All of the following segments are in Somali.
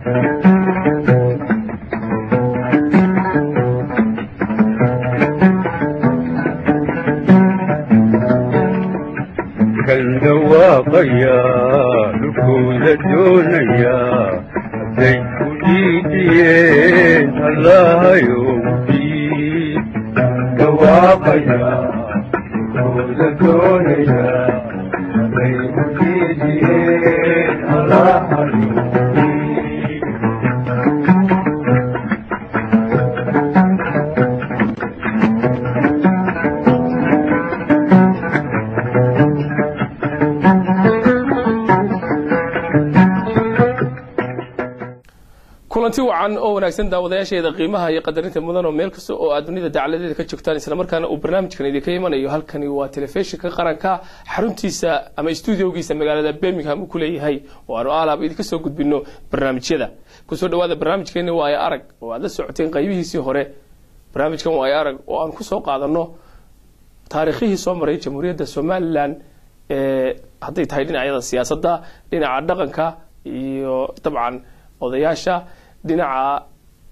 kan dhawaaqaya dhulkooda doonaya hadday ku dhiidiyeen allahayow diid dhawaaqaya dhulkooda doonaya hadday ku dhiidiyeen allahayow diid kulanti wacan oo wanaagsan daawadayaasheeda qiimaha iyo qadarinta mudan oo meel kasta oo aad dunida dacaladeeda ka joogtaan islamarkaana uu barnaamijkan idinka imanayo halkani waa telefishinka qaranka xaruntiisa ama stuudiogiisa magaalada birmingham uu ku leeyahay oo aanu aalaab idinka soo gudbino barnaamijyada kusoo dhawaada barnaamijkeeni waayo arag oo aad la socoteen qaybihiisii hore barnaamijkan waayo arag oo aan kusoo qaadano taariikhihii soo maray jamhuuriyadda somalilan ee hadday tahay dhinacyada siyaasadda dhinaca dhaqanka iyo dabcan odayaasha dhinaca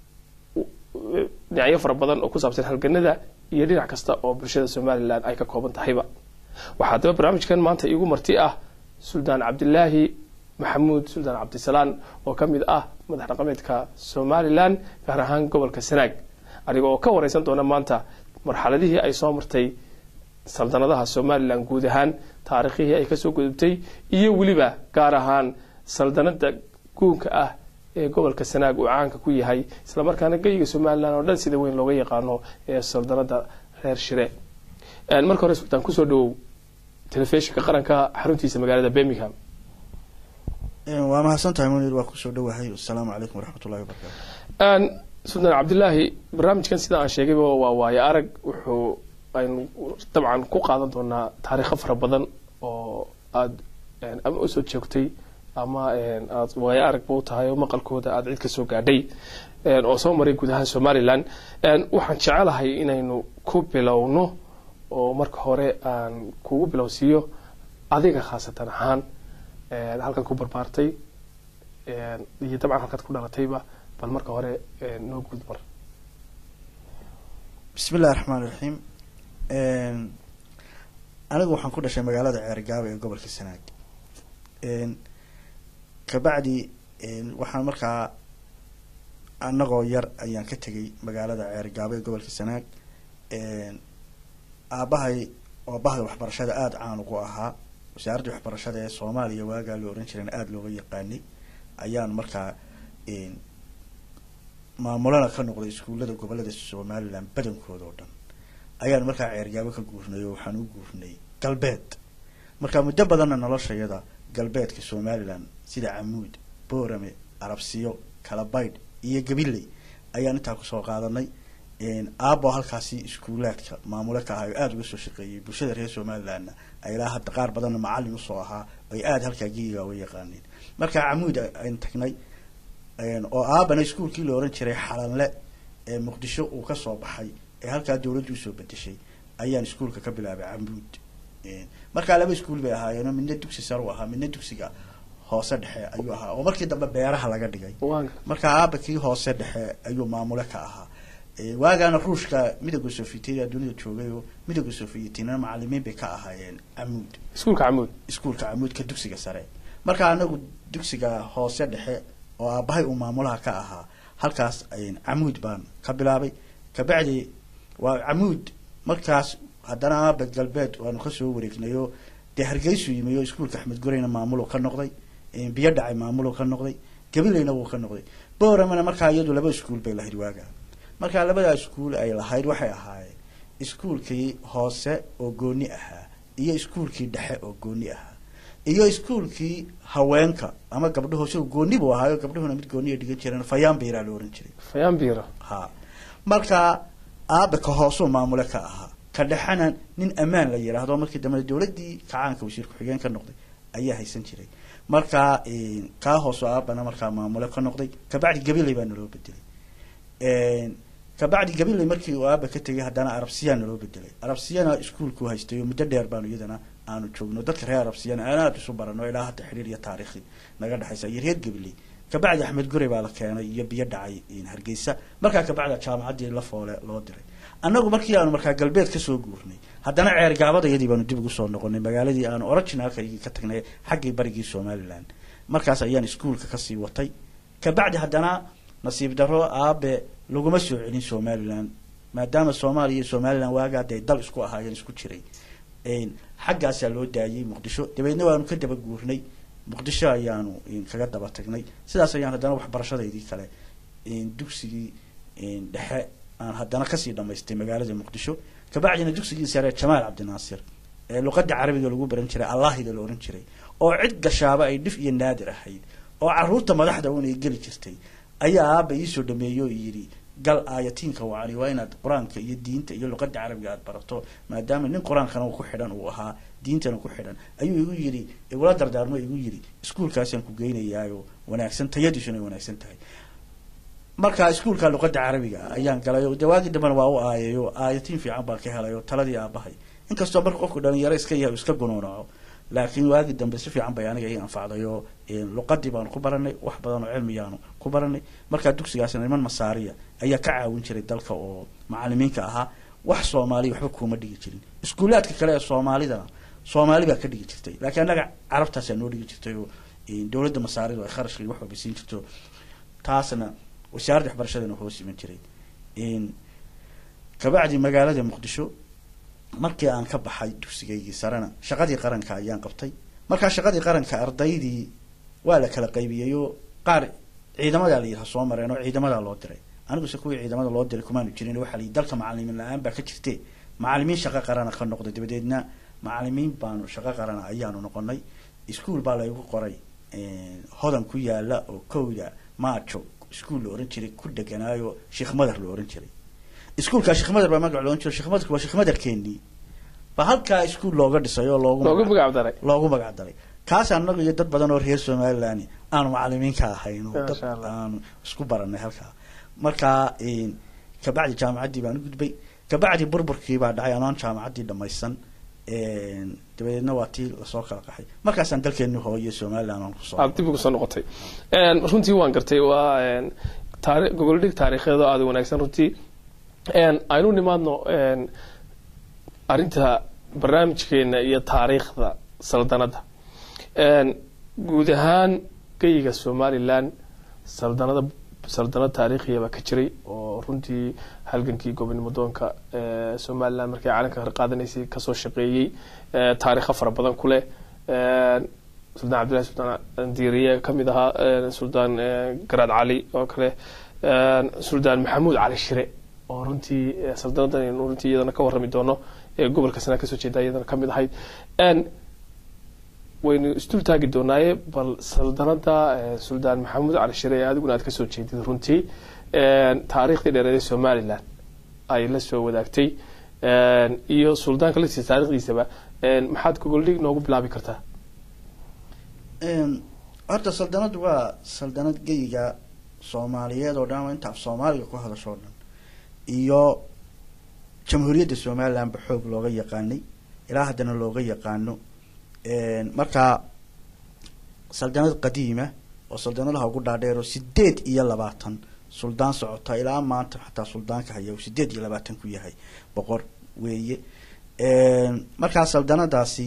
dhinacyo fara badan oo ku saabsan halganada iyo dhinac kasta oo bulshada somalilan ay ka kooban tahayba waxaa daba barnaamijkan maanta iigu marti ah suldaan cabdilaahi maxamuud suldaan cabdisalaan oo ka mid ah madax dhaqameedka somalilan gaar ahaan gobolka sanaag aniga oo ka wareysan doona maanta marxaladihii ay soo martay saldanadaha somalilan guud ahaan taariikhihii ay kasoo gudubtay iyo weliba gaar ahaan saldanada guunka ah ee gobolka sanaag uu caanka ku yahay islamarkaana geyiga somalilan oo dhan sida weyn looga yaqaano ee saldanada reer shire marka hore sultaan kusoo dhawow telefishinka qaranka xaruntiisa magaalada birmingham waa mahadsan tahay munir waa kusoo dhawahay asalaamu calaykum waraxmatullahi wabarakatu sultaan cabdilaahi barnaamijkan sida aan sheegayba waa waayo arag wuxuu aynu dabcan ku qaadan doonaa taariikho fara badan oo aada ama usoo joogtay ama aad waayo aragba u tahay oo maqalkooda aada cid ka soo gaadhay oo soo maray guud ahaan somalilan waxaan jecelahay inaynu ku bilowno oo marka hore aan kugu bilowsiiyo adiga khaasatan ahaan halkan ku barbaartay iyo dabcan halkaad ku dhalatayba bal marka hore noo guud mar bismi illahi raxmaan iraxiim anigu waxaan ku dhashay magaalada ceergaabo ee gobolka sanaag kabacdi waxaan markaa anagoo yar ayaan ka tegay magaalada ceergaabo ee gobolka sanaag aabahay oo bahda waxbarashada aada caan ugu ahaa wasaaradda waxbarashada ee soomaaliya waagaa la oran jireen aada looga yaqaanay ayaan markaa maamulana ka noqday iskuullada gobolada somalilan badankooda oo dhan ayaan markaa ceergaabo ka guurnay oo waxaan u guurnay galbeed markaa muddo badanna noloshayada galbeedka somalilan sida camuud boorame arabsiyo kalabaydh iyo gabiley ayaan intaa kusoo qaadanay aabo halkaasi iskuulaadka maamule ka ahay oo aada uga soo shaqeeyay bulshada reer somalilandna ilaa hadda qaar badanna macalin usoo ahaa ay aada halkaa geyiga uga yaqaaneen markaa camuud ayn tagnay oo aabana iskuulkii la oran jiray xalanle ee muqdisho uu kasoo baxay ee halkaa dawladdu usoo bedeshay ayaan iskuulka ka bilaabay camuud markaa laba iskuul bay ahaayeen midna dugsi sar u ahaa midna dugsiga hoose dhexe ayuu ahaa oo markii dambe beeraha laga dhigay markaa aaba kii hoose dhexe ayuu maamule ka ahaa waagaana ruushka midooda sofietiya dunida joogay oo midooda sofietina macalimiin bay ka ahaayeen camuud iskuulka camuud iskuulka camuudka dugsiga sare markaa anagu dugsiga hoose dhexe oo aabahay uu maamulaha ka ahaa halkaas camuud baan ka bilaabay kabacdi waa camuud markaas haddana aaba galbeed waanu kasoo wareegnayo dee hargeysu yimi oo iskuulka axmed gureyna maamulo ka noqday biyo dhacay maamulo ka noqday gabileyna wuu ka noqday booramana markaa iyadu laba iskuul bay lahayd waaga markaa labadaa iskuul ay lahayd waxay ahaayeen iskuulkii hoose oo gooni ahaa iyo iskuulkii dhexe oo gooni ahaa iyo iskuulkii haweenka ama gabdho hoose gooni buu ahaayo gabdhuhuna mid gooniya dhigan jireen fayaanbiraa la ohan jiray fayaanbira ha markaa aabe ka hoosuu maamule ka ahaa ka dhexena nin ammaan la yidhaahdo markii dambe dawladdii kacaanka wasiir ku-xigeen ka noqday ayaa haysan jiray markaa kaa hooso aabana markaa maamule ka noqday kabacdi gabiley baa naloo bedelay kabacdi gabiley markii uu aaba ka tegay haddana arabsiyaa naloo bedelay arabsiyana iskuolku haystay oo muddo dheer baanu iyadana aanu joogno dadka reer arabsiyana aan aada isu barano ilaa hadda xidhiir iyo taariikhi naga dhexaysa iyo reer gabiley kabacdi axmed gurey baa la keenay iyo biyo dhacay hargeysa markaa kabacda jaamacaddii la foole loo diray annagu markii aanu markaa galbeed kasoo guurnay haddana ceer gaabadayadii baanu dib ugu soo noqonay magaaladii aanu originalkaygii ka tagnay xaggii barigii somalilan markaas ayaan iskuolka kasii watay kabacdi haddana nasiib daro aabe laguma soo celin somalilan maadaama soomaaliya iyo somalilan waagaa dee dal isku ahaayeen isku jiray xaggaasaa loo daayay muqdisho dabeedna waanu ka daba guurnay muqdisho ayaanu kaga daba tagnay sidaas ayaan haddana waxbarashadaydii kale dugsigii dhexe aan haddana kasii dhamaystay magaalada muqdisho kabacdina dugsigii sare jamaal cabdinaasir ee luqada carabiga lagu baran jiray allahida la ohan jiray oo cid gashaaba ay dhif iyo naadir ahayd oo caruurta madaxda un ay geli jirtay ayaa aaba iisoo dhameeyo yidhi gal aayatiinka wacani waa inaad qur-aanka iyo diinta iyo luqada carabiga aad barato maadaama nin qur-aankana ku xidhan uu ahaa diintana ku xidhan ayuu igu yidhi igula dardaarmo igu yidhi iskuolkaasaan ku geynayaayo wanaagsan tayadiisuna ay wanaagsan tahay markaa iskuolka luqada carabiga ayaan galay de waagii dambena waa u aayayo aayatiin fiican baan ka helay oo taladii aabahay inkastoo marka qofku dhalinyaro iska yahay iska gunuunaco laakiin waagii dambe si fiican bay aniga ii anfacday oo luqadii baanu ku baranay wax badan oo cilmiyaanu ku baranay markaa dugsigaasna niman masaariya ayaa ka caawin jiray dalka oo macalimiinka ahaa wax soomaaliya waxba kuuma dhigi jirin iskuulaadka kale ee soomaalidana soomaali baa ka dhigi jirtay laakiin annaga carabtaasaa noo dhigi jirtay oo dowladda masaaridu ay kharashkii wax walba siin jirto taasna wasaaradda waxbarashadana hoos iman jiray kabacdi magaalada muqdisho markii aan ka baxay dugsigaygii sarena shaqadii qaranka ayaan qabtay markaa shaqadii qaranka ardaydii waa la kala qaybiyey oo qaar ciidamadaa la yidhaha soo mareen oo ciidamadaa loo diray aniguse kuwii ciidamada loo diray kumaanu jirin waxaa la yidhi dalka macalimiin la-aan baa ka jirte macalimiin shaqo qarana ka noqday dabadeedna macalimiin baanu shaqo qarana ayaanu noqonay iskuol baa laygu qoray hodan ku yaala oo kowda maajo iskuol la ohan jiray ku deganaayo sheekh madar la ohan jiray iskuolkaa sheekh madar baa magac loohan jiro sheekh madarka waa sheekh madarkeenii ba halkaa iskuol looga dhisay oo loogu loogu magac daray loogu magac daray kaas anagu iyo dad badan oo reer somalilan aanu macalimiinka ahayn oo dad Masha Allah. aanu isku baranay halkaa markaa kabacdi jaamacaddii baan u gudbay kabacdi burburkii baa dhacay anoon jaamacaddii dhamaysan dabadeedna waa tii lasoo kala qaxay markaasaan dalkeeni hooyo somalilan aan kusoo aad dib ugu soo noqotay Een, runtii waan gartay waa een, taari- gogoldhig taariikheed oo aada u wanaagsan runtii Een, aynu nimaadno een, arrinta barnaamijkeena iyo taariikhda saldanadda Een, guud ahaan geyiga somalilan saldanada saldanad taariikhiya baa ka jiray oo runtii halgankii gobonimo doonka ee, somalilan markay calanka hor qaadanaysay kasoo shaqeeyey ee, taariikho fara badan ku leh Een, suldaan cabdillahi suldaan diiriye ka mid ahaa een, suldaan een, garaad cali oo kale een, suldaan maxamuud cali shire oo runtii ee, saldanaddan aynu runtii iyadana ka warrami doono ee gobolka sanaa kasoo jeeda iyadana ka mid ahayd Een, waynu isdul taagi doonaaye bal saldanada ee, suldaan maxamuud cali shire ee adiguna aad kasoo jeedid runtii een, taariikhdii dheereed ee somalilan ay la soo wadaagtay een, iyo suldaanka laftiisa taarikhdiisaba een, maxaad gogoldhig noogu bilaabi kartaa horta saldanad waa saldanad geyiga soomaaliyeed oo dhan ama inta af soomaaliga ku hadasho o dhan iyo jamhuuriyadda somalilan ba xoog looga yaqaanay ilaa haddana looga yaqaano markaa saldanad qadiima oo saldanadaha ugu dhaadheer oo sideed iyo labaatan suldaan socota ilaa maanta xataa suldaanka haya uu sideed iyo labaatan ku yahay boqor weeye markaa saldanadaasi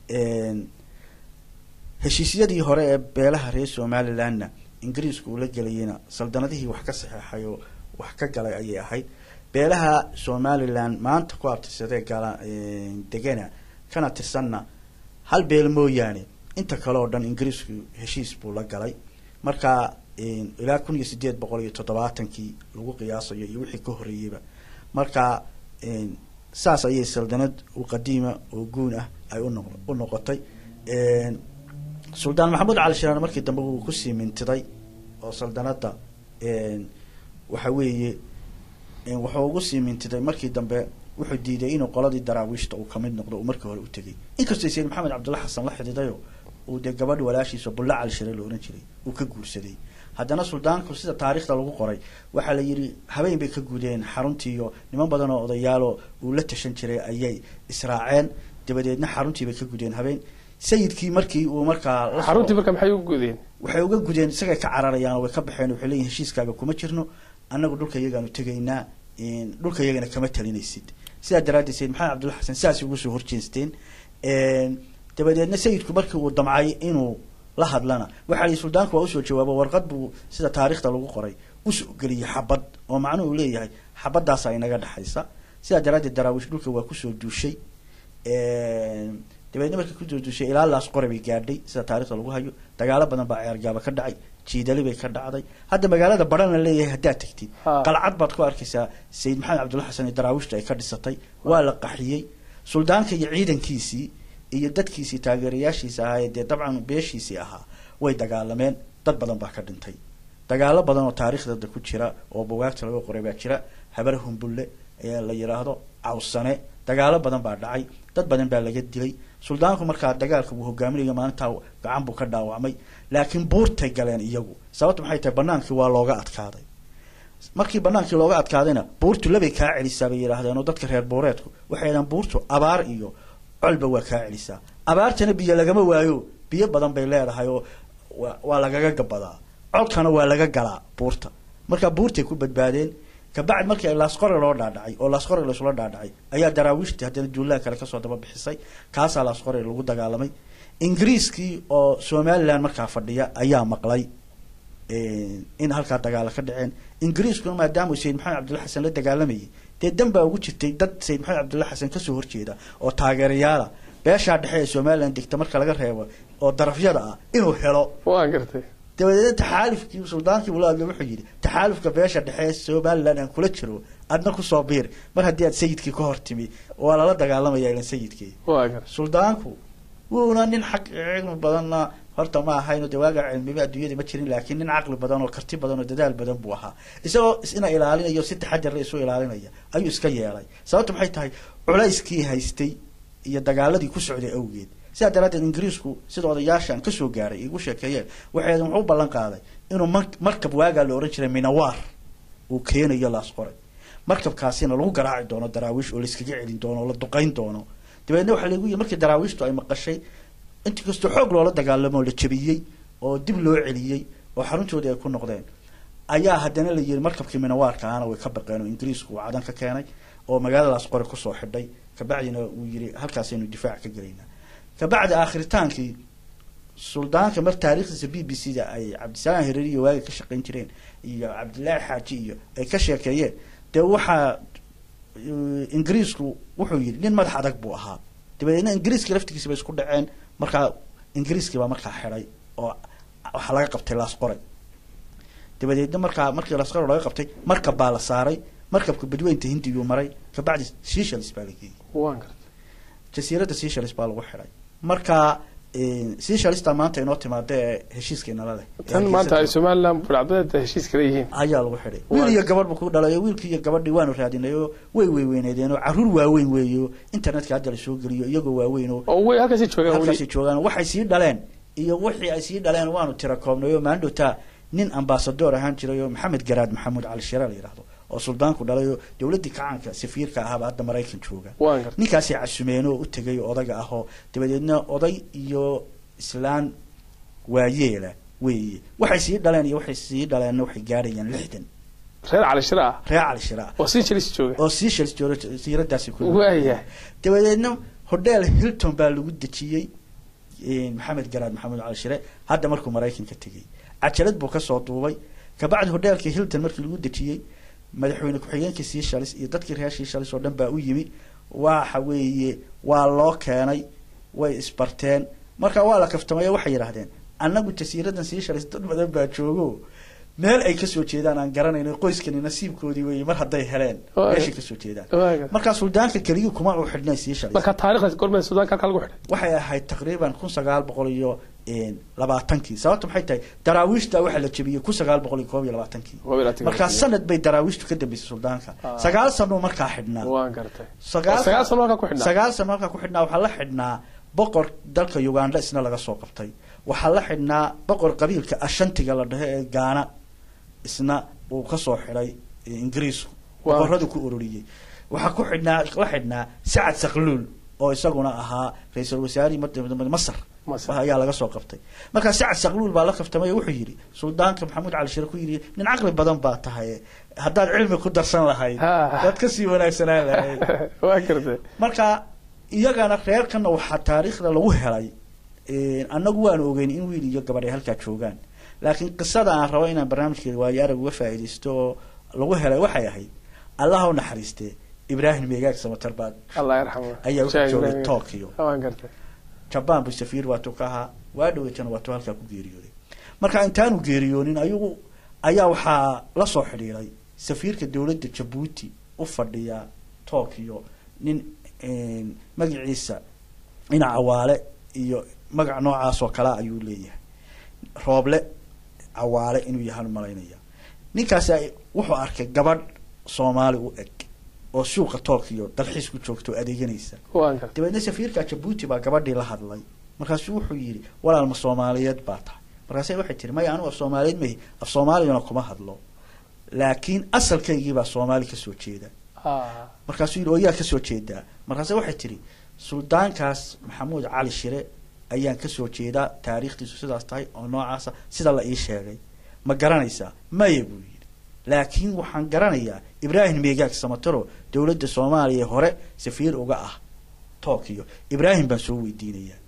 heshiisyadii hore ee beelaha reer somalilandna ingiriisku uu la gelayeyna saldanadihii wax ka saxeexay oo wax ka galay ayay ahayd beelaha somalilan maanta ku abtirsadee gala degana kana tirsanna hal beel mooyaane inta kale oo dhan ingiriisku heshiis buu la galay marka ilaa kun iyo sideed boqol iyo toddobaatankii lagu qiyaasayo iyo wixii ka horreeyeyba marka saas ayay saldanad u qadiima oo guun ah ay uno u noqotay suldaan maxamuud cali shiraan markii dambe wuu kusii mintiday oo saldanada waxa weeye wuxuu ugu sii mintiday markii dambe wuxuu diiday inuu qoladii daraawiishta uu kamid noqdo uu markii hore u tegay inkastoo sayid maxamed cabdulla xasan la xididayo uu dee gabadh walaashiisa bulla cali shire la ohan jiray uu ka guursaday haddana suldaanku sida taariikhda lagu qoray waxaa la yidhi habeen bay ka gudeen xaruntii iyo niman badan oo odayaaloo uu la tashan jiray ayay israaceen dabadeedna xaruntii bay ka gudeen habeen sayidkii markii uu markaa la soo- xaruntii marka maxay u gudeen waxay uga gudeen isagay ka cararayaan oo way ka baxeen waxay leeyihin heshiiskaaga kuma jirno annagu dhulka iyagaanu tegaynaa in dhulka iyagana kama talinaysid sidaa daraaddeed sayid maxamed cabdulla xasan sidaas ugu soo horjeesteen dabadeedna sayidku markii uu damcay inuu la hadlana waxaa la yidhi suldaanku waa usoo jawaabo warqad buu sida taariikhda lagu qoray usoo geliyey xabad oo macnuhu leeyahay xabadaasa inaga dhexaysa sidaa daraaddeed daraawiish dhulka waa kusoo duushay dabeedna markii kusoo duushay ilaa laas qore bay gaadhay sida taarikhda lagu hayo dagaalo badan baa ceergaaba ka dhacay jiidali bay ka dhacday hadda magaalada barana leeyahay haddaad tagtid Ha. qalcad baad ku arkaysaa sayid maxamed cabdulla xasan iyo daraawiishta ay ka dhisatay waa la qaxiyey suldaanka iyo ciidankiisii iyo dadkiisii taageerayaashiisa ahaa ee dee dabcan beeshiisii ahaa way dagaalameen dad badan baa ka dhintay dagaalo badan oo taariikhdada ku jira oo bugaagta laga qoray baa jira habar humbulle ayaa la yidhaahdo cawsane dagaalo badan baa dhacay dad badan baa laga dilay suldaanku markaa dagaalka uu hogaaminayo maalintaa gacan buu ka dhaawacmay laakiin buurtay galeen iyagu sababta maxay tahay banaankii waa looga adkaaday markii banaankii looga adkaadayna buurtu labay kaa celisaa bay yidhaahdeen oo dadka reer buureedku waxay yidhahdeen buurtu abaar iyo colba waa kaa celisaa abaartana biyo lagama waayo biyo badan bay leedahay oo waa- waa lagaga gabadaa colkana waa laga galaa buurta marka buurtay ku badbaadeen kabacdi markii ay laasqore loo dhaadhacay oo laasqore laysula dhaadhacay ayaa daraawiishtii haddana duulaha kale kasoo daba bixisay kaasaa laasqore lagu dagaalamay ingiriiskii oo somaliland markaa fadhiya ayaa maqlay in halkaa dagaalo ka dhaceen ingiriiskuna maadaama uu sayid maxamed cabdulla xasan la dagaalamayay dee dan baa ugu jirtay dad sayid maxamed cabdulla xasan kasoo horjeeda oo taageerayaala beeshaa dhexe ee somaliland degta marka laga reebo oo darafyada ah inuu helo waa gartay dabadeedna taxaalufkii suldaankii bula hadlo wuxuu yidhi taxaalufka beesha dhexe ee somaliland aan kula jiro adna kusoo biir mar haddii aad sayidkii ka hor timi waa lala dagaalamaya ilan sayidkii waa gartay suldaanku wuuna nin xaq cilmi badanna horta ma ahayno dee waagaa cilmiba adduunyada ma jirin laakiin nin caqli badan oo karti badan oo dadaal badan buu ahaa isagoo isna ilaalinayo si taxadarla isu ilaalinaya ayuu iska yeelay sababta maxay tahay culayskii haystay iyo dagaaladii ku socday awgeed sidaa daraaddeed ingiriisku sida odayaashan kasoo gaaray igu sheekeeyeen waxay wuxuu u ballan qaaday inuu mar- markab waagaa la ohan jiray minawaar uu keenayo laas qoray markabkaasina lagu garaaci doono daraawiish oo layskaga celin doono oo la duqayn doono dabeedna waxaa lagu yii markii daraawiishtu ay maqashay intii kastoo xoog loola dagaalamo oo la jabiyey oo dib loo celiyey oo xaruntoodii ay ku noqdeen ayaa haddana la yiri markabkii minawaarka ahana way ka baqeen oo ingiriisku uu cadan ka keenay oo magaaladaas qore kusoo xidhay kabacdina uu yiri halkaasaynu difaac ka gelaynaa kabacdi aakhritaankii suldaanka mar taariikhdiisa b b c da ay cabdisalaam hireeri iyo waagi ka shaqayn jireen iyo cabdilaahi xaaji iyo ay ka sheekeeyeen dee waxaa uh, ingiriisku wuxuu yidhi nin madax adag buu ahaa dabadeedna ingiriiskii laftigiisa bay isku dhaceen markaa ingiriiskii baa markaa xidhay oo waxaa laga qabtay laas qoray dabadeedna markaa markii laas qoray laga qabtay markab baa la saaray markabka badweynta hindiyuu maray kabacdi seychelles baa la geeyey waa gartay jasiiradda seychelles baa lagu xidhay marka seychellesta maanta inoo timaada ee heshiiskeenala leh tan maanta ay somaliland burcadbadeeda heshiis kala yihiin ayaa lagu xidhay wiil iyo gabadh buu ku dhalay oo wiilkii iyo gabadhii waanu raadinay oo way weyweyneedeen oo caruur waaweyn weeyo internetka hadda lasoo geliyo iyagoo waaweyn oo oo way halkaasi joogaan halkaasay weli joogaan waxay sii dhaleen iyo wixii ay sii dhaleen waanu tira koobnay oo maandhowta nin ambasador ahaan jiray oo maxamed garaad maxamuud cali shire la yidhaahdo oo suldaanku dhalay oo dowladdii kacaanka safiirka ahaaba hadda maraykan jooga waan gartay ninkaasay casumeen oo u tegay oo odaga ah oo dabadeedna oday iyo islaan waayeela weeye waxay sii dhaleen iyo waxay sii dhaleenna waxay gaadhayaan lixdan reer cali shire ah reer cali shira oo sii jalis jooga oo Seychelles jooga siiradaasi ku waaya dabadeedna hotel Hilton baa lagu dejiyey een, maxamed garaad maxamed cali shire hadda markuu maraykanka tegey cajalad buu kasoo duubay kabacdi hotelkii Hilton markii lagu dejiyey madaxweyne ku-xigeenkii Seychelles iyo dadkii reer Seychelles oo dhan baa u yimi waxa weeye waa loo keenay way isbarteen marka waa la kaftamay waxay yidhaahdeen annagu jasiiradan Seychelles dad badan baa joogo meel ay kasoo jeedaan aan garanayno qoyskani nasiibkoodii weeye mar hadday heleen Waa- meeshay kasoo jeedaan waa gartay markaa suldaanka keligii kuma uu xidhnay Seychelles marka taariikhda gormada suudaanka halka lagu xidhay waxay ahayd taqriiban kun sagaal boqol iyo een, labaatankii sababta maxay tahay daraawiishta waxaa la jebiyey kun sagaal boqol iyo koob iyo labaatankii Koob iyo labaatankii. markaa sanad bay daraawiishtu ka dambeysay suldaanka Ah. sagaal sano markaa xidhnaa waan gartay sagaal sagaal sano halka ku xidhnaa sagaal sano halkaa ku xidhnaa waxaa la xidhnaa boqor dalka uganda isna laga soo qabtay waxaa la xidhnaa boqor qabiilka ashantiga la dhaho ee gaana isna uu kasoo xidhay eh, ingiriisku Waa. boqoradu ku ururiyey waxaa ku xidhnaa la xidhnaa sacad sakluul oo isaguna ahaa ra-iisul wasaarihii mad- masar Masar. ayaa laga soo qabtay markaa sacad saqluul baa la kaftamay oo wuxuu yidhi suldaanka maxamuud cali shire ku yidhi nin caqli badan baa tahay haddaad cilmi ku darsan lahayd Ha. waad kasii wanaagsanaan lahayd waa gartay marka iyagana reerkana waxaa taariikhda lagu helay een, annagu waan ogeyn in wiil iyo gabadh ay halkaa joogaan laakiin qisada aan rabo inaan barnaamijkeeda waayo arag uga faa'iidaysto oo lagu helay waxay ahayd allaha u naxariistee ibraahim meegaag samatar baa allah yarxamo ayaa wuxuu Sheekh joogay Ibrahim. Tokyo. waan gartay jabaan buu safiir waatuu ka ahaa waa dhaweytana waatuu halkaa ku geeriyooday marka intaanu geeriyoonin ayagu ayaa waxaa la soo xidhiiray safiirka dowladda jabuuti u fadhiya tokyo nin een, magaciisa dhinac cawaale iyo magac noocaas oo kale ayuu leeyahay rooble cawaale inuu yahaan malaynaya ninkaasi ay- wuxuu arkay gabadh soomaali u eg oo suuqa tokyo dalxiis ku joogto oo adeeganaysa waan gartay dabeedna safiirka jabuuti baa gabadhii la hadlay markaasuu wuxuu yidhi walaal ma soomaaliyeed baa tahay markaase waxay tiri maya anigu af soomaaliyeed mahi af soomaaligana kuma hadlo laakiin asalkaygii baa soomaali kasoo jeeda Ah, markaasuu yidhi oo yaa kasoo jeedaa markaase waxay tiri suldaankaas maxamuud cali shire ayaan kasoo jeedaa taariikhdiisu sidaas tahay oo noocaasa sida la ii sheegay ma garanaysaa maya buu yidhi laakiin waxaan garanayaa ibraahim meegaag samataro dowladda soomaaliya hore safiir uga ah tokyo ibraahim baan soo weydiinayaa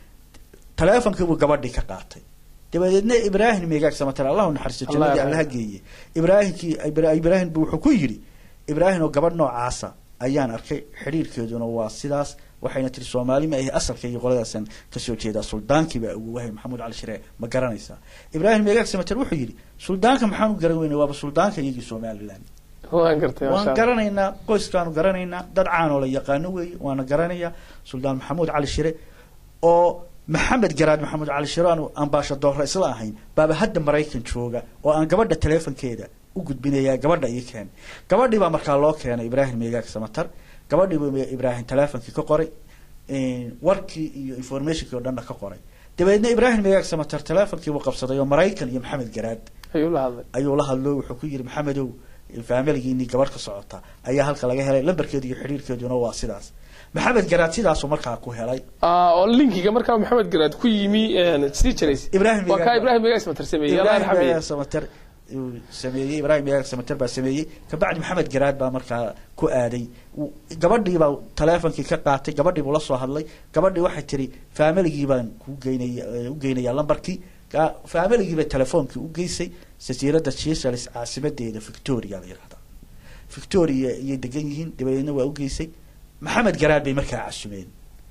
taleefonkii buu gabadhii ka qaatay dabadeedna ibraahim meegaag samatar allahu naxariisto Allah jannadii yarxam. allaha geeye ibraahimkii Ibra- ibraahim buu wuxuu ku yidhi ibraahim oo gabadh noocaasa ayaan arkay xidhiirkeeduna waa sidaas waxayna tiri soomaali ma ahi asalkaygi qoladaasan kasoo jeedaa suldaankiibaa ugu wahay maxamuud cali shire ma garanaysaa ibraahim meegaag samatar wuxuu yidhi suldaanka maxaan u garan weynay waaba suldaanka iyagii somaliland waan gartay masha waan Allah. garanaynaa qoyskaanu garanaynaa dad caan oo la yaqaano weeye waana garanayaa suldaan maxamuud cali shire oo maxamed garaad maxamuud cali shire aanu ambaashadoorra isla ahayn baaba hadda maraykan jooga oo aan gabadha taleefonkeeda u gudbinaya gabadha ii keen gabadhii baa markaa loo keenay ibraahim meegaag samatar gabadhii buu ibraahim taleefonkii ka qoray een, warkii iyo informationkii oo dhanna ka qoray dabeedna ibraahim meegaag samatar taleefonkii buu qabsaday oo maraykan iyo maxamed garaad ayuu la hadlay ayuu la hadlo wuxuu ku yidhi maxamedow faamiligiinii gabadh ka socota ayaa halka laga helay lambarkeedu iyo xidhiirkeeduna waa sidaas maxamed garaad sidaasuu markaa ku helay Ah, oo linkiga markaa maxamed garaad ku yimi een, sii jirays Ibraahim waa kaa Megaag- ibraahim megaag samatar sameeyey allah ibraahim yarxamiye meegaag samater uu sameeyey ibraahim meegaag samater baa sameeyey kabacdi maxamed garaad baa markaa ku aaday Uu- gabadhii baa taleefonkii ka qaatay gabadhii buu la soo hadlay gabadhii waxay tiri faamiligii baan ku geynaya u geynayaa lambarkii Ga- faamiligii bay telefoonkii u geysay jasiiradda Seychelles caasimadeeda victoria la yidhahdaa victoria iyay degan yihiin dabadeedna waa u geysay maxamed garaad bay markaa casumeen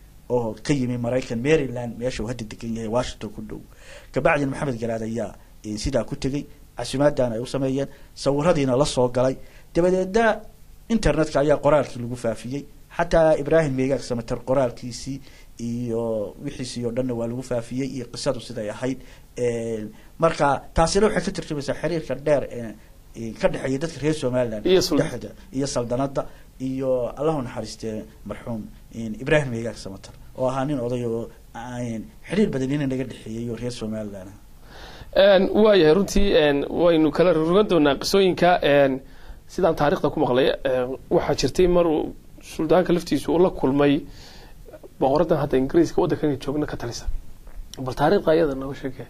oo ka yimi maraykan maryland meesha uu hadda degan yahay washington ku dhow kabacdina maxamed garaad ayaa eh, sidaa ku tegey casumaadana ay u sameeyeen sawiradiina la soo galay dabadeedna internetka ayaa qoraalkii lagu faafiyey xataa ibraahim meegaag samater qoraalkiisii iyo wixiisii oo dhanna waa lagu faafiyey iyo qisadu siday ahayd Een, marka taasina waxay ka tarjumaysaa xiriirka dheer ee ee ka dhexeeya dadka reer somaliland Iyo sul- dhexda iyo saldanada iyo allahu naxariistee marxuum een, ibraahim meegaag samater oo ahaa nin oday oo aan xiriir badan ina naga dhexeeyey oo reer somaliland ah Een, waayahay runtii een, waynu kala rogan doonaa qisooyinka een, sidaan taariikhda ku maqlay een, waxaa jirtay mar uu suldaanka laftiisu uu la kulmay boqoradan hadda ingiriiska waddankan joogna ka talisa bal taariikhda ayada nooga sheegay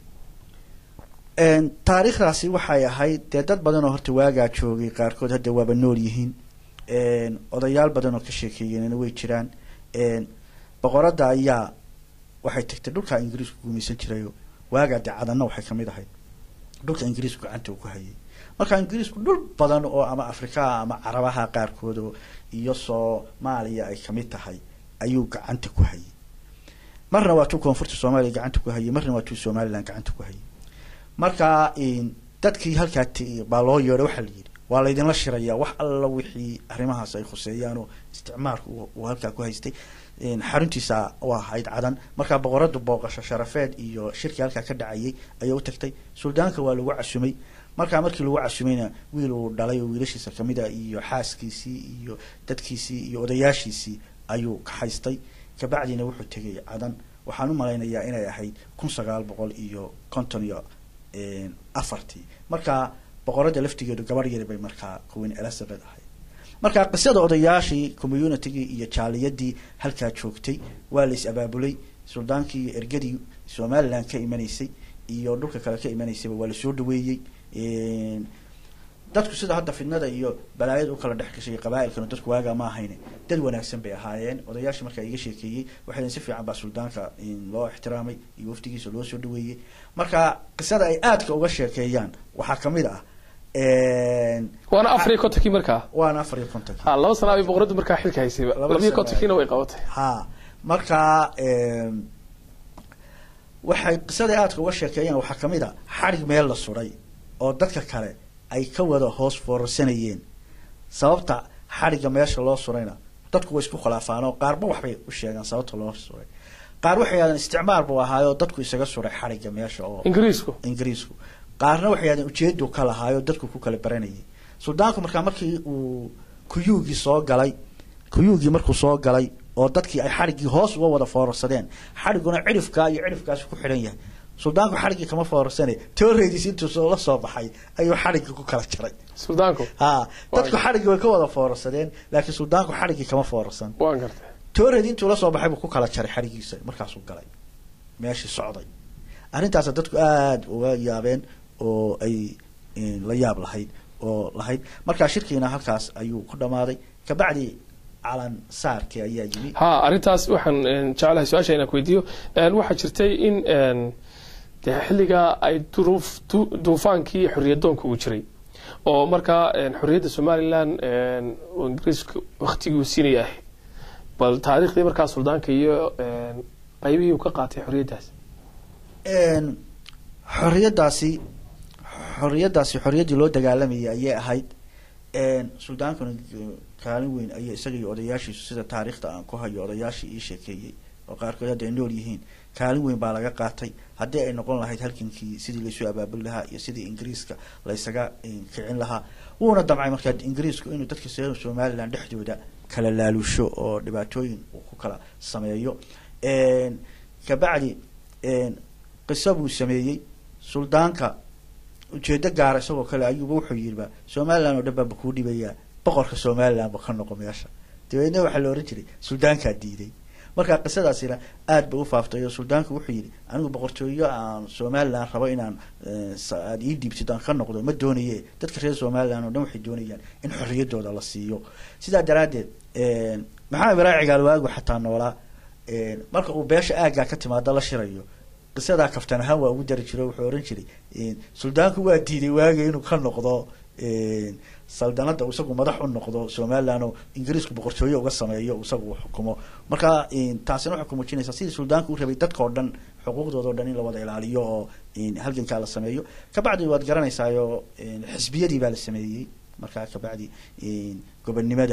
Een, taariikhdaasi waxay ahayd dee dad badan oo horta waagaa joogay qaarkood hadda waaba nool yihiin Een, odayaal badan oo ka sheekeeyeenna way jiraan Een, boqoradda ayaa waxay tagtay dhulka ingiriisku gumaysan jirayo waagaa dee cadanna waxay kamid ahayd dhulka ingiriisku gacanta uu ku hayay marka ingiriisku dhul badan oo ama afrikaa ama carabaha qaarkood oo iyo soomaaliya ay kamid tahay ayuu gacanta ku hayay marna waa tuu koonfurta soomaaliya gacanta ku hayay marna waa tuu somaliland gacanta ku hayay marka een, dadkii halkaa ti- baa loo yeedhay waxaa la yidhi waa laydinla shirayaa wax alla wixii arrimahaas ay khuseeyaan oo isticmaalku uu- uu halkaa ku haystay Een, xaruntiisa u ahayd cadan markaa boqoradu booqasho sharafeed iyo shirkii halkaa ka dhacayay ayay u tagtay suldaanka waa lagu casumay markaa markii lagu casumayna wiil uu dhalay oo wiilashiisa kamid a iyo xaaskiisii iyo dadkiisii iyo odayaashiisii ayuu ka haystay kabacdina wuxuu tegay cadan waxaan u malaynayaa inay ahayd kun sagaal boqol iyo konton iyo een, afartii markaa boqorada laftigeedu gabarh yari bay markaa queen elizabeth ahayd marka qisada odayaashii communitygii iyo jaaliyadii halkaa joogtay waa la is abaabulay suldaankii iyo ergadii somaliland ka imanaysay iyo dhulka kale ka imanaysayba waa lasoo dhaweeyey dadku sida hadda fidnada iyo balaayada u kala dhex gashay qabaailkana dadku waagaa ma ahayne dad wanaagsan bay ahaayeen odayaashii markaa iga sheekeeyey waxay si fiican baa suldaanka loo ixtiraamay iyo waftigiisa loo soo dhaweeyey marka qisada ay aadka uga sheekeeyaan waxaa kamid ah waana afar iyo kontonkii markaa waana afar iyo kontonkii ha laba sana ay boqoradu markaa xilka haysayba Laba labiyo sano kontonkiina way qabatay ha marka waxay qisada aadka uga sheekeeyaan waxaa kamid a xadhig meel la suday oo dadka kale ay ka wada hoos foorarsanayeen sababta xadhigga meesha loo surayna dadku way isku khilaafaan oo qaarba waxbay u sheegaan sababta loo suray qaar waxay yidhahdeen isticmaar buu ahaayoo dadku isaga suray xadhigga meesha oo ingiriisku ingiriisku qaarna waxay yidhahdeen ujeedu ka lahaayoo dadku ku kala baranayay suldaanku markaa markii uu kuyuugii soo galay kuyuugii markuu soo galay oo dadkii ay xadhiggii hoos uga wada foorarsadeen xadhigguna cidhifkaa iyo cidhifkaasi ku xidhan yahay suldaanku xadhiggii kama foorarsane tooreediis intuu la soo baxay ayuu xadhiggii ku kala jaray suldaanku ha dadku xadhiggii way ka wada foorarsadeen laakiin suldaanku xadhiggii kama foorarsan waan gartay tooreedi intuu la soo baxay buu ku kala jaray xadhiggiisa markaasuu galay meeshii socday arrintaasa dadku aada uga yaabeen oo ay la yaab lahayd oo lahayd markaa shirkiina halkaas ayuu ku dhamaaday kabacdi calan saarkii ayaa yimi ha arrintaas waxaan jeclahay su-aasha inaan ku weydiiyo waxaa jirtay in de xilligaa ay duruuf du- duufaankii xorriyadoonka uu jiray oo markaa xorriyadda somalilan oo ingiriiska waktigii uu siinaya ahayd bal taariikhdii markaa suldaanka iyo qaybihii uu ka qaatay xorriyaddaas xorriyaddaasi xorriyaddaasi xorriyaddii loo dagaalamayay ayay ahayd suldaankuna kaalin weyn ayay isaga iyo odayaashiisu sida taariikhda aan ku hayo odayaashii ii sheekeeyey oo qaarkood hadda ay nool yihiin kaalin weyn baa laga qaatay haddii ay noqon lahayd halgankii sidii laysu abaabuli lahaa iyo sidii ingiriiska laysaga kicin lahaa wuuna damcay markaa ingiriisku inuu dadka reer somaliland dhexdooda kala laalusho oo dhibaatooyin uu ku kala sameeyo kabacdi qiso buu sameeyey suldaanka ujeedo gaara isagoo kale ayuuba wuxuu yidhiba somaliland oo dhan baaba kuu dhibayaa boqorka somaliland ba ka noqo meesha dabeedna waxaa la ohan jiray suldaankaa diiday marka qisadaasina aada ba u faaftay oo suldaanku wuxuu yidhi anigu boqortooyo aan somaliland rabo inaan aada ii dhiibtid aan ka noqdo ma doonaye dadka reer somaliland oo dhan waxay doonayaan in xorriyaddooda la siiyo sidaa daraaddeed maxamed ibraahim cigaal waagu xataa noolaa marka uu beesha aaggaa ka timaado la shirayo qisadaa kaftan ahaan waa ugu dari jiro wuxuu ohan jiray suldaanku waa diiday waaga inuu ka noqdo saldanada uu isagu madax u noqdo somaliland oo ingiriisku boqortooyo uga sameeyo isagu uu xukumo marka taasina waxay ku muujinaysaa sidii suldaanku u rabay dadka oo dhan xuquuqdooda o dhan in la wada ilaaliyo oo halgankaa la sameeyo kabacdi waad garanaysaayo xisbiyadii baa la sameeyey markaa kabacdi gobonnimada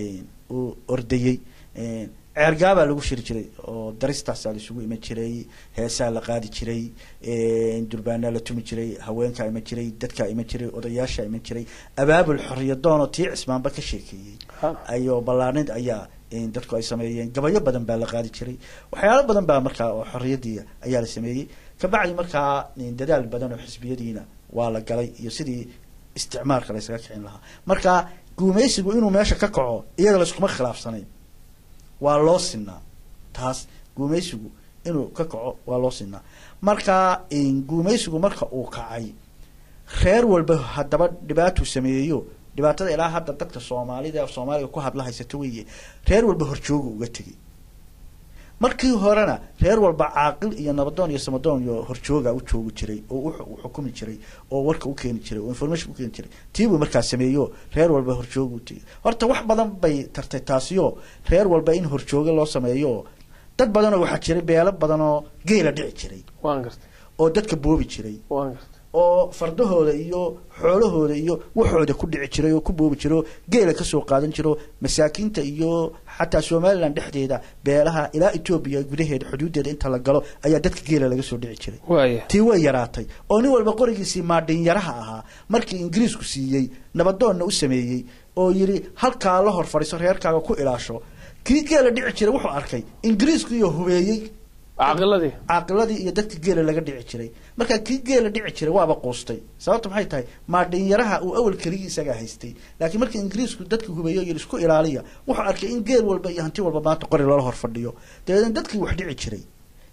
uu ordayey ceergaabaa lagu shiri jiray oo daristaasaa laisugu iman jiray heesaa la qaadi jiray durbaanaa la tumi jiray haweenkaa iman jiray dadkaa iman jiray odayaashaa iman jiray abaabul xorriyadoon oo tii cismaanba ka sheekeeyey ayo ballaarnid ayaa dadku ay sameeyeen gabayo badan baa la qaadi jiray waxyaalo badan baa markaa oo xorriyadii ayaa la sameeyey kabacdi markaa dadaal badan oo xisbiyadiina waa la galay iyo sidii isticmaalka la ysaga kicin lahaa marka guumaysigu inuu meesha ka kaco iyada layskuma khilaafsanayn waa loo sinaa taas guumaysigu inuu ka kaco waa loo sinaa marka guumaysigu marka uu kacay reer walba haddaba dhibaatuu sameeyeyo dhibaatada ilaa hadda dadka soomaalida soomaaliga ku hadla haysato weye reer walba horjooga uga tegay markii horena reer walba caaqil iyo nabadoon iyo samadoon iyo horjooga u joogi jiray oo u xukumi jiray oo warka u keeni jiray oo information ukeeni jiray tiibuu markaa sameeyo reer walba horjooga u tegay horta wax badan bay tartay taasiyo reer walba in horjooga loo sameeyo dad badanoo waxaa jiray beelo badanoo geela dhici jiray waan gartay oo dadka boobi jiray waan gartay oo fardahooda iyo xoolahooda iyo waxooda ku dhici jiray oo ku boobi jiro geela kasoo qaadan jiro masaakiinta iyo xataa somaliland dhexdeeda beelaha ilaa etoobiya gudaheeda xuduudeeda inta la galo ayaa dadka geela laga soo dhici jiray waaya tii way yaraatay oo nin walba qorigiisii maadhinyaraha ahaa markii ingiriisku siiyey nabadoonna u sameeyey oo yidhi halkaa la hor fadhiiso reerkaaga ku ilaasho kii geela dhici jiray wuxuu arkay ingiriisku iyo hubeeyey caqiladii caaqiladii iyo dadka geela laga dhici jiray markaa kii geela dhici jiray waaba quustay sababta maxay tahay maadhinyaraha uu awal keligii isagaa haystay laakiin markii ingiriisku dadka hubeeyo iyo isku ilaaliya wuxuu arkay in geel walba iyo hanti walba maanta qori loola hor fadhiyo dabeedna dadkii wax dhici jiray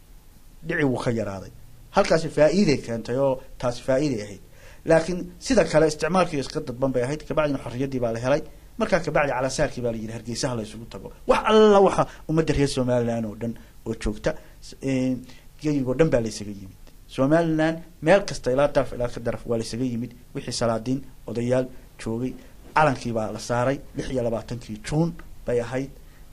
dhici wuu ka yaraaday halkaasi faa'iiday keentay oo taasi faa'iiday ahayd laakiin sida kale isticmaalkii iska dadban bay ahayd kabacdina xorriyaddii baa la helay markaa kabacdi calasaarkii baa la yidhi hargeysaha la isugu tago wax alla waxa ummadda reer somaliland oo dhan oo joogta geyigoo dhan baa la isaga yimid somaliland meel kasta ilaa daraf ilaa ka daraf waa la isaga yimid wixii salaadiin odayaal joogay calankii baa la saaray lix iyo labaatankii juun bay ahayd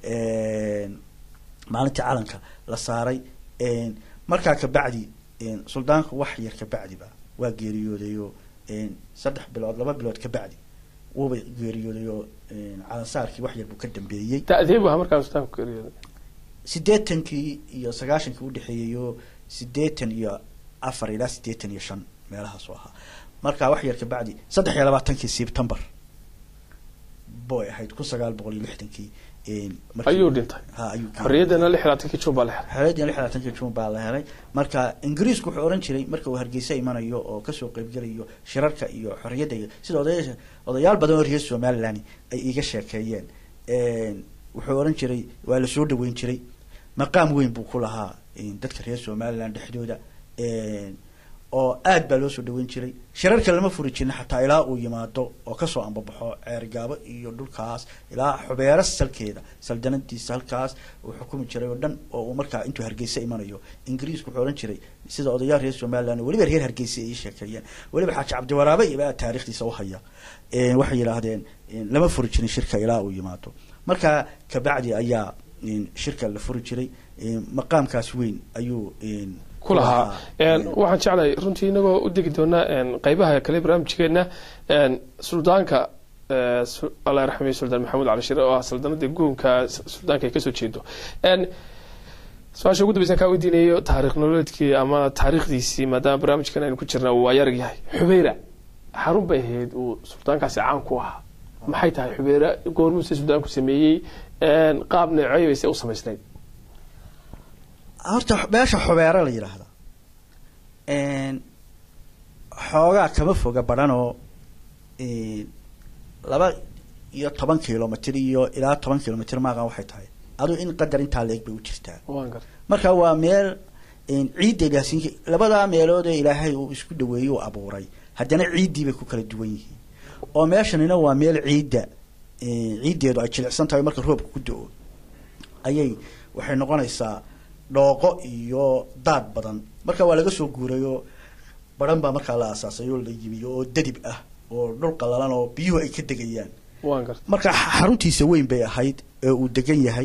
maalintii calanka la saaray markaa kabacdi suldaanku wax yar kabacdiba waa geeriyoodayo saddex bilood laba bilood kabacdi wuuba geeriyoodayo calansaarkii wax yar buu ka dambeeyey da-dee bu ahaa markaa suldaanku geeriyooday sideetankii iyo sagaashankii udhexeeyeyo sideetan iyo afar ilaa sideetan iyo shan meelahaasu ahaa markaa wax yar kabacdi saddex iyo labaatankii sebtembar boy ahayd kun sagaal boqol iyo lixdankii ayuu dhintay ha ayuu geeriyooday. xorriyaddana lix iyo labaatankii juun baa la helay xeeladii lix labaatankii juun baa la helay marka ingiriisku wuxuu oran jiray marka uu hargeysa imanayo oo kasoo qeybgelayo shirarka iyo xorriyadda iyo sida odayaasha odayaal badan oo reer somaliland ay iga sheekeeyeen wuxuu oran jiray waa la soo dhaweyn jiray maqaam weyn buu ku lahaa dadka reer somaliland dhexdooda oo aad baa loo soo dhaweyn jiray shirarka lama furi jirin xataa ilaa uu yimaado oo kasoo ambabaxo ceergaabo iyo dhulkaas ilaa xubeero salkeeda saldanadiisa halkaas uu xukumi jiray oo dhan oo uu markaa intuu hargeysa imanayo ingiriisku wuxuu ohan jiray sida odayaal reer somaliland oo weliba reer hargeysa ay ii sheekeeyeen weliba xaaji cabdiwaraabe ibaa taarikhdiisa uhaya waxay yidhaahdeen lama furi jirin shirka ilaa uu yimaado markaa kabacdi ayaa shirka la furi jiray maqaamkaas weyn ayuu ku lahaa waxaan jeclahay runtii inagoo u degi doonaa qeybaha kale barnaamijkeena suldaanka allah raxmay suldaan maxamuud cali shire oo ah saldanadii guunka suldaanka ay kasoo jeedo su-aasha ugu dambeysan kaa weydiinayo taarikh nololeedkii ama taariikhdiisii maadaama barnaamijkan aynu ku jirna uu ayarag yahay xubeyra xarun bay ahayd uu suldaankaasi caan ku ahaa maxay tahay xubeyra goormuuse suldaanku sameeyey qaab neecey bayse u samaysnayd horta meesha xubeero la yidhaahda xoogaa kama foga badhanoo laba iyo toban kilomitr iyo ilaa toban kilomitr maaqan waxay tahay aduu in qadar intaa leeg bay u jirtaa waan gar marka waa meel ciidda ilaasiinka labadaa meelood ee ilaahay uu isku dhaweeyey uu abuuray haddana ciiddii bay ku kala duwan yihiin oo meeshanina waa meel ciidda ciiddeedu ay jilicsan tahay marka roobka ku do-o ayay waxay noqonaysaa dhooqo iyo daad badan marka waa laga soo guurayoo baran baa markaa la aasaasay oo la yimiyo oo dadib ah oo dhul qalalan oo biyuhu ay ka degayaan waan gar marka xaruntiisa weyn bay ahayd ee uu degan yahay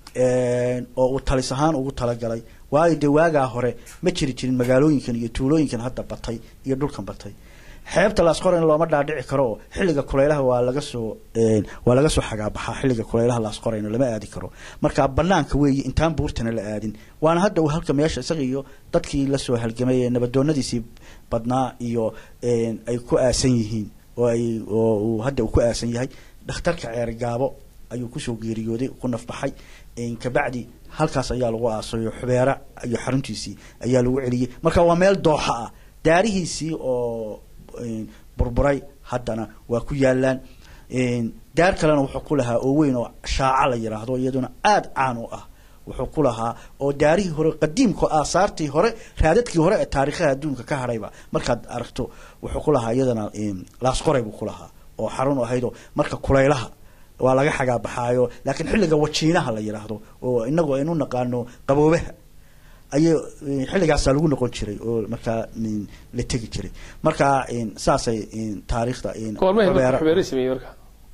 oo uu talis ahaan ugu talagalay waayo dee waagaa hore ma jiri jirin magaalooyinkan iyo tuulooyinkan hadda batay iyo dhulkan batay xeebta laasqorayna looma dhaadhici karo oo xilliga kulaylaha waa laga soo waa laga soo xagaabaxaa xilliga kulaylaha laasqorayna lama aadi karo marka banaanka weeye intaan buurtana la aadin waana hadda uu halka meesha isaga iyo dadkii lasoo halgamay ee nabadoonadiisii badnaa iyo ay ku aasan yihiin oo ay oo uu hadda uu ku aasan yahay dhakhtarka ceergaabo ayuu kusoo geeriyooday ku nafbaxay kabacdi halkaas ayaa lagu aasayo xubeera iyo xaruntiisii ayaa lagu celiyey marka waa meel dooxa ah daarihiisii oo burburay haddana waa ku yaalaan daar kalena wuxuu ku lahaa oo weyn oo shaaca la yidhaahdo iyaduna aada caan u ah wuxuu ku lahaa oo daarihii hore qadiimka aasaartii hore raadadkii hore ee taariikhaha adduunka ka hadhayba markaad aragto wuxuu ku lahaa iyadana laasqoray buu ku lahaa oo xarun ahaydoo marka kulaylaha waa laga xagaabaxaayo laakiin xilliga wajiinaha la yidhaahdo oo inagu aynu naqaano qaboobaha ayay xilligaasaa lagu noqon jiray oo markaa la tegi jiray marka saasay taariikhda goormay xubeere sameeyey marka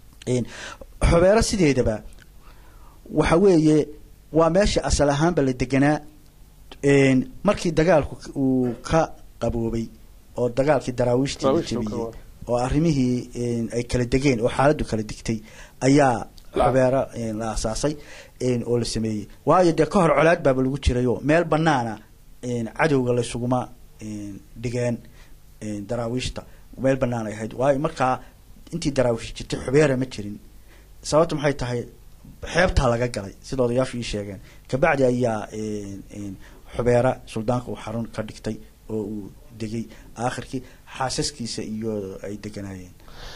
xubeero sideedaba waxa weeye waa meesha asal ahaanba la deganaa markii dagaalku uu ka qaboobay oo dagaalkii daraawiishtii la jebiyey oo arrimihii ay kala degeen oo xaaladdu kala digtay ayaa xubeero la aasaasay oo la sameeyey waayo dee ka hor colaad baaba lagu jirayoo meel banaana cadowga laysuguma dhigeen daraawiishta meel banaan ay ahayd waayo markaa intii daraawiish jirtay xubeera ma jirin sababta maxay tahay xeebtaa laga galay sida odayaashu ii sheegeen kabacdi ayaa xubeera suldaanka uu xarun ka dhigtay oo uu degay aakhirkii xaasaskiisa iyo ay deganaayeen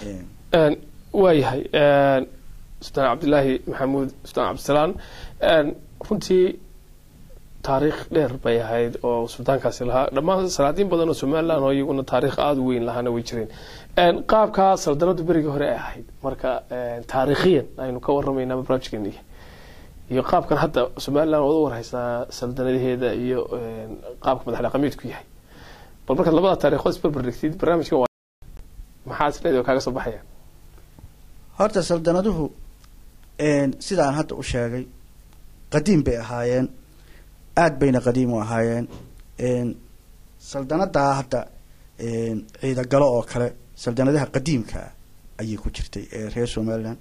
waayahay sultaan cabdilaahi maxamuud sultaan cabdisalaan runtii taariikh dheer bay ahayd oo suldaankaasi lahaa dhammaan salaadiin badan oo somalilan oo iyaguna taariikh aada u weyn lahaana way jireen qaabkaa saldanadu berigii hore ay ahayd marka taariikhiyan aynu ka waramaynaa barnaamijkeeni iyo qaabkan hadda somalilan ood u warhaysaa saldanadaheeda iyo qaabka madax dhaqameedku yahay bal markaad labada taariikhood isbarbar dhigtid barnaamijkan waa maxaa isleedahay oo kaaga soo baxaya horta saldanaduhu sidaan hadda u sheegay qadiim bay ahaayeen aada bayna qadiim u ahaayeen saldanadaa hadda ciidagalo oo kale saldanadaha qadiimkaa ayay ku jirtay ee reer somalilan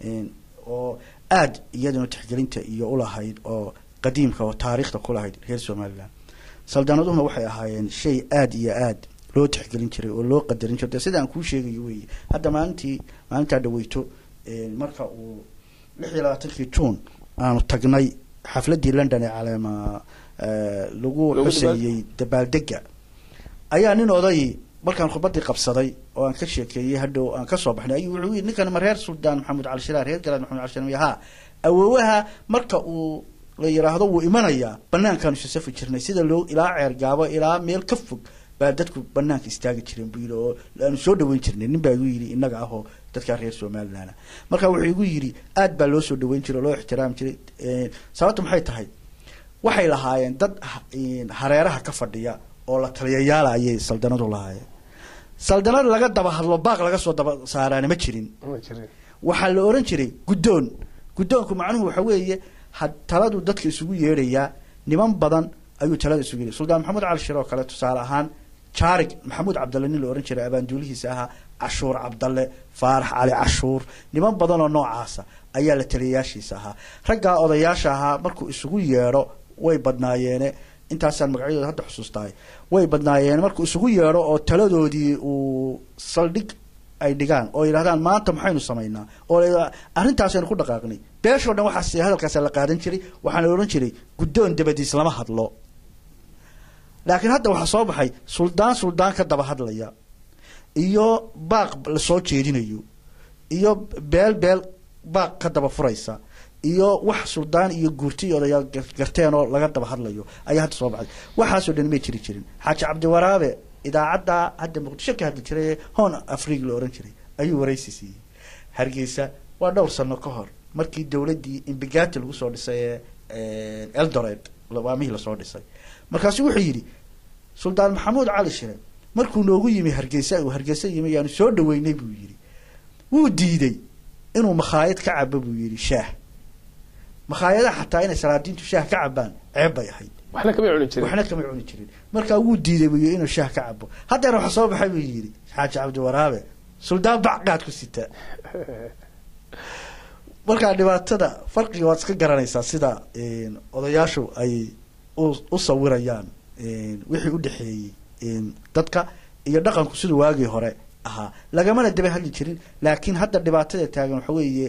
oo aada iyaduna tixgelinta iyo ulahayd oo qadiimka oo taariikhda kulahayd reer somalilan saldanaduhuna waxay ahaayeen shay aada iyo aada loo tixgelin jiray oo loo qadarin jiray de sidaan kuu sheegayo weeye hadda maalintii maalintaa dhaweyto marka uu lix iyo labaatankii juun aanu tagnay xafladii london ee caleema lagu xuseeyey dabaaldega ayaa nin oday markaan khudbadii qabsaday oo aan ka sheekeeyey hadhow aan kasoo baxnay ayuu wuxuu yidhi ninkan ma reer suldaan maxamed cali shiraar reer galaad maxamed cali shiraar ha awoowaha marka uu la yiraahdo wuu imanayaa banaankaanu isasafi jirnay sida loo ilaa ceergaabo ilaa meel ka fog baa dadku banaanka istaagi jireen buu yidhi oo aanu soo dhaweyn jirnay nin baa igu yidhi innaga ahoo dadkaa reer somalilan marka wuxuu igu yidhi aad baa loo soo dhaweyn jiray oo loo ixtiraami jiray sababta maxay tahay waxay lahaayeen dad hareeraha ka fadhiya oo la taliyayaala ayay saldanadu lahaayeen saldanad laga daba hadlo baaq laga soo daba saaraana ma jirin waxaa la oran jiray guddoon guddoonku macnuhu waxa weeye ha taladu dadka isugu yeedhayaa niman badan ayuu talada isugu yeedhay suldaan maxamuud cali shir oo kale tusaale ahaan jaarig maxamuud cabdalle nin la ohan jiray abaanduulihiisa ahaa cashuur cabdalle faarax cali cashuur niman badan oo noocaasa ayaa la taliyayaashiisa ahaa raggaa odayaasha ahaa markuu isugu yeedho way badnaayeene intaasaan magacyadooda hadda xusuustahay way badnaayeen markuu isugu yeedho oo taladoodii uu saldhig ay dhigaan oo yidhahdaan maanta maxaynu samaynaa oo arrintaasaynu ku dhaqaaqnay beeshoo dhan waxaas hadalkaasa la qaadan jiray waxaana odhan jiray guddoon dabadiis lama hadlo laakiin hadda waxaa soo baxay suldaan suldaan ka daba hadlaya iyo baaq lasoo jeedinayo iyo beel beel baaq ka daba furaysa iyo wax suldaan iyo guurti iyo odayaal garteen oo laga daba hadlayo ayaa hadda soo baxay waxaasoo dhan may jiri jirin xaaji cabdiwaraabe idaacadda hadda muqdisho ka hadli jiray hoon afriig la ohan jiray ayuu waraysi siiyey hargeysa waa dhowr sano ka hor markii dowladdii imbigati lagu soo dhisay ee eldored waamihii lasoo dhisay markaasu wuxuu yidhi suldaan maxamuud cali shire markuu noogu yimi hargeysa uu hargeysa yimi yaanu soo dhaweynay buu yidhi wuu diiday inuu makhaayad ka cabo buu yidhi shaah makhaayadaha xataa inay salaadiintu shaah ka cabaan ceeb bay ahayd waxna kama cuni jirin waxna kama cuni jirin markaa wuu diiday buu yidhi inuu shaah ka cabo haddeena waxa soo baxay buu yidhi xaaji cabdiwaraabe suldaan bacqaad ku sita markaa dhibaatada farqiga waad iska garanaysaa sida odayaashu ay u sawirayaan wixii u dhexeeyey dadka iyo dhaqanku siduu waagii hore ahaa lagamana daba hadli jirin laakiin hadda dhibaatada taagan waxa weeye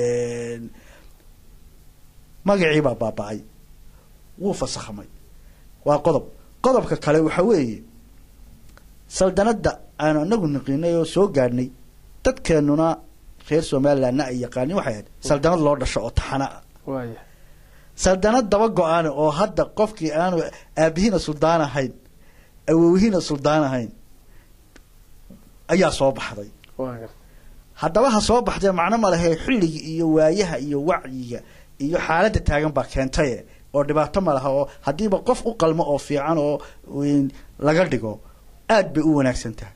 magacii baa baaba-ay wuu fasakhmay waa qodob qodobka kale waxa weeye saldanadda aanu anagu niqinay oo soo gaadhnay dadkeenuna reer somalilandna ay yaqaanin waxay ahayd saldanad loo dhasho oo taxana ah waaya saldanad daba go-aan oo hadda qofkii aanu aabihiina suldaan ahayn awowhiina suldaan ahayn ayaa soo baxday waaya haddaba ha soo baxdee macno ma lehe xilliga iyo waayaha iyo wacyiga iyo xaaladda taagan baa keentaye oo dhibaato ma laha oo haddiiba qof u qalmo oo fiican oo laga dhigo aad bay u wanaagsan tahay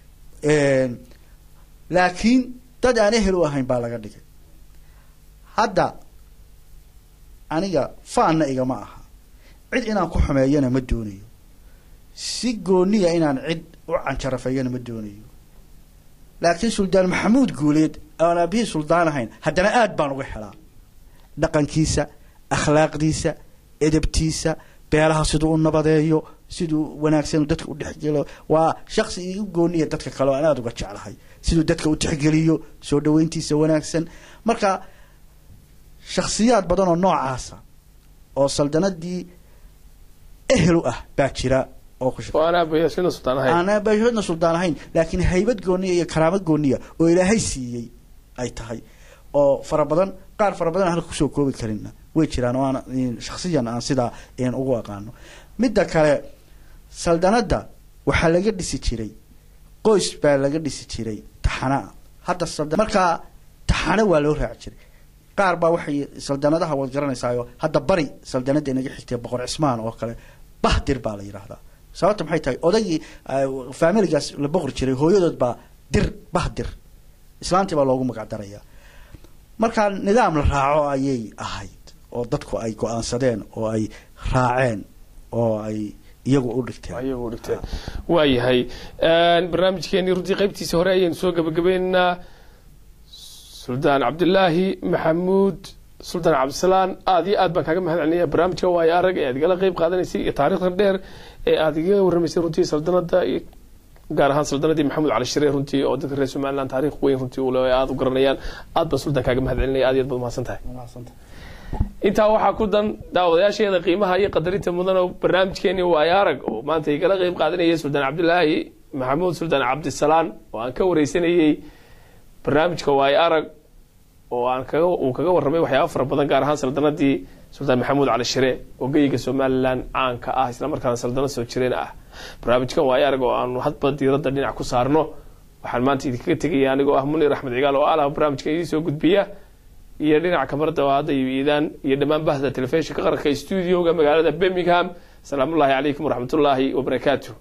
laakiin dad aan ehel u ahayn baa laga dhigay hadda aniga faanna igama aha cid inaan ku xumeeyana ma doonayo si gooniya inaan cid u canjarafeeyana ma doonayo laakiin suldaan maxamuud guuleed aan aabihii suldaan ahayn haddana aad baan uga helaa dhaqankiisa akhlaaqdiisa edabtiisa beelaha siduu u nabadeeyo siduu wanaagsan dadka u dhexgelo waa shaksi igu gooniya dadka kale oo aan aada uga jeclahay siduu dadka u tixgeliyo soo dhaweyntiisa wanaagsan marka shaksiyaad badan oo noocaasa oo saldanadii ehel u ah baa jira oo ku oo aan aabayaashina sultaan ahayn aan bashadna suldaan ahayn laakiin haybad gooniya iyo karaamad gooniya oo ilaahay siiyey ay tahay oo fara badan qaar fara badan aan halka kusoo koobi karina way jiraan oo aan shaksiyan aan sidaa ugu aqaano midda kale saldanadda waxaa laga dhisi jiray qoys baa laga dhisi jiray taxanaa hadda salda markaa taxane waa loo raaci jiray qaar baa waxay saldanadaha waad garanaysaayo hadda bari saldanada inaga xigtay boqor cismaan oo kale bahdir baa la yidhaahdaa sababta maxay tahay odaygii faamiligaas la boqri jiray hooyadood baa dir bahdir islaantii baa loogu magac darayaa markaa nidaam la raaco ayay ahayd oo dadku ay go-aansadeen oo ay raaceen oo ay iyagu u dhigteen iyagu u dhigteen waayahay barnaamijkeenii runtii qaybtiisa hore ayaynu soo gabagabaynaynaa suldaan cabdilaahi maxamuud suldaan cabdisalaan aada iyo aad baan kaaga mahad celinaya barnaamijka waayo arag ee aad igala qeyb qaadanaysay iyo taariikhdan dheer ee aada igaga warramaysay runtii saldanada gaar ahaan saldanadii maxamuud cali shire runtii oo dadka reer somaliland taariikh weyn runtii ule aada u garanayaan aad baan suldaan kaaga mahad celinaya aad iyo aad baad mahadsan tahay intaa waxaa ku dan daawadayaasheeda qiimaha iyo qadarinta mudan oo barnaamijkeeni waayo arag oo maanta igala qeyb qaadanayay suldaan cabdilaahi maxamuud suldaan cabdisalaan oo aan ka wareysanayey barnaamijka waayo arag oo aan kaga uu kaga warramay waxyaaba fara badan gaar ahaan saldanadii suldaan maxamuud cali shire oo geyiga somalilan caanka ah islamarkaana saldanad soo jireen ah barnaamijkan waayo arag oo aanu hadba diiradda dhinac ku saarno waxaan maanta idinkaga tegaya anigoo ah munir axmed cigaal oo alah barnaamijkan idiin soo gudbiya iyo dhinaca kamarada oo hadda iidaan iyo dhammaan bahda telefishinka qaranka stuudioga magaalada birmingham asalaamullahi calaykum waraxmatullaahi wabarakaatu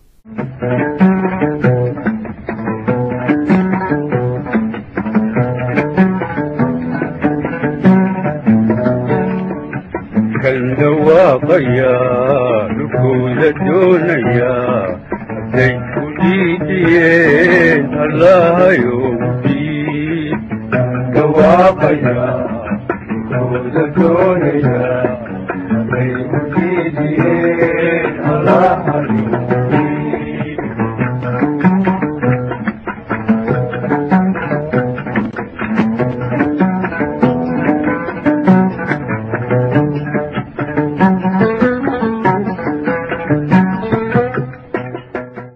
kal dhawaaqaya dhulkooda doonaya hadday ku dhiidiyeen allahayow diid dhawaaqaya dhulkooda doonaya hadday ku dhiidiyeen allahayow